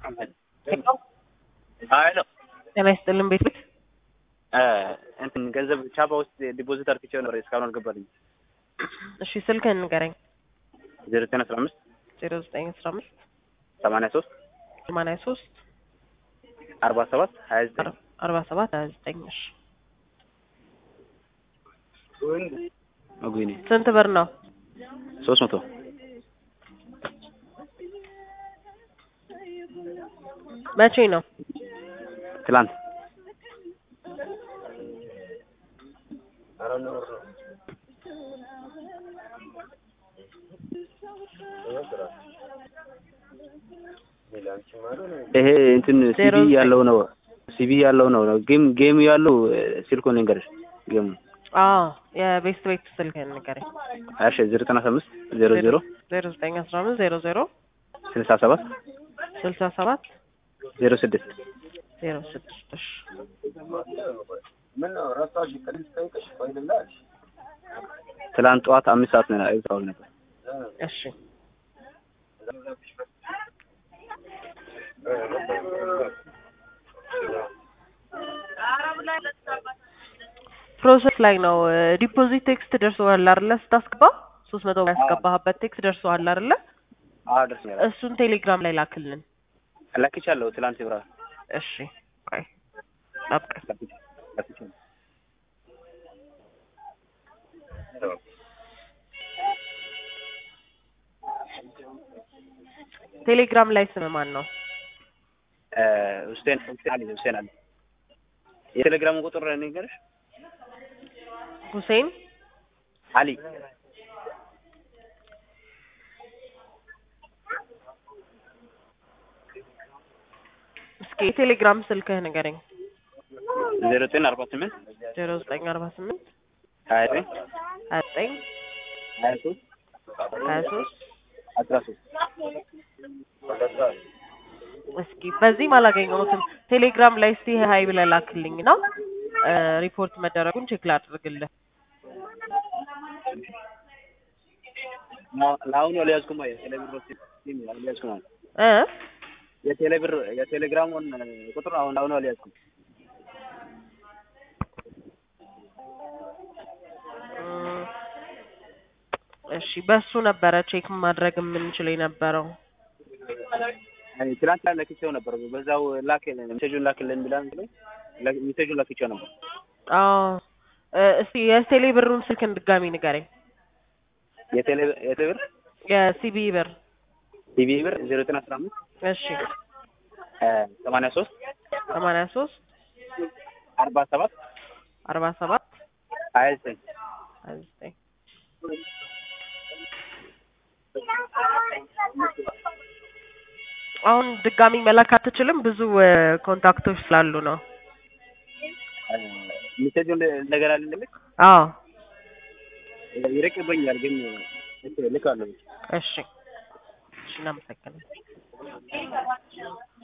ሄሎ ጤና ይስጥልን ቤት ቤት እንትን ገንዘብ ቻፓ ውስጥ ዲፖዚት አርግቼው ነበር እስካሁን አልገባልኝ። እሺ ስልክህን ንገረኝ። ዜሮ ዘጠኝ አስራ አምስት ዜሮ ዘጠኝ አስራ አምስት ሰማንያ ሶስት ሰማንያ ሶስት አርባ ሰባት ሀያ ዘጠኝ አርባ ሰባት ሀያ ዘጠኝ እሺ መጉኔ ስንት ብር ነው? ሶስት መቶ መቼ ነው? ትላንት ይሄ እንትን ዜሮ ሲቢ ዘጠኝ ያለው ነው ሲቢ ያለው ነው ጌም ጌም ያለው ስልኩን ልንገርሽ ጌሙ አዎ የቤስት ቤት ስልክህን ንገረኝ። እሺ ዜሮ ዘጠኝ አስራ አምስት ዜሮ ዜሮ ዜሮ ዘጠኝ አስራ አምስት ዜሮ ዜሮ ስልሳ ሰባት ስልሳ ሰባት ዜሮ ስድስት ዜሮ ስድስት እሺ ትላንት ጠዋት አምስት ሰዓት ነው አይተዋል ነበር እሺ ፕሮሰስ ላይ ነው። ዲፖዚት ቴክስት ደርሶሃል አይደለ? ስታስገባ ሶስት መቶ ያስገባህበት ቴክስት ደርሶሃል አይደለ? አዎ ደርሶኛል እሱን ቴሌግራም ላይ ላክልን። ላክቻለሁ ትላንት ብራ እሺ ቆይ ጠብቅ። ላክቻለሁ ቴሌግራም ላይ ስም ማን ነው? ሁሴን ሁሴን አሊ ሁሴን አሊ የቴሌግራሙ ቁጥር ንገርሽ ሁሴን አሊ እስኪ የቴሌግራም ስልክህ ንገረኝ። ዜሮ ዘጠኝ አርባ ስምንት ዜሮ ዘጠኝ አርባ ስምንት ሀያ ዘጠኝ ሀያ ዘጠኝ ሀያ ሶስት ሀያ ሶስት አስራ ሶስት እስኪ በዚህም አላገኘሁትም። ቴሌግራም ላይ እስቲ ሀይ ብለህ ላክልኝ ነው ሪፖርት መደረጉን ቼክ ላድርግልህ። ለአሁኑ አልያዝኩም የቴሌብር ሲም አልያዝኩም አሁን እ የቴሌብር የቴሌግራሙን ቁጥር አሁን አሁኑ አልያዝኩም እም፣ እሺ በሱ ነበረ ቼክ ማድረግ የምንችል የነበረው። አይ ትናንት ላይ ለክቼው ነበር በዛው ላክ ሜሴጁን ላክልን ብላ ሜሴጁን ላክቼው ነበር አዎ እ፣ እስቲ የቴሌ ብሩን ስልክን ድጋሚ ንገረኝ። የቴሌ የቴሌብር የሲቢ ብር ቲቪ ብር ዜሮ ዘጠኝ አስራ አምስት እሺ ሰማንያ ሶስት ሰማንያ ሶስት አርባ ሰባት አርባ ሰባት ሀያ ዘጠኝ ሀያ ዘጠኝ አሁን ድጋሚ መላክ አትችልም። ብዙ እ፣ ኮንታክቶች ስላሉ ነው። ሜሴጁን እንደገና ልልክ አዎ ይርቅብኛል ግን ልካለሁ እሺ እሺ እናመሰግናለን።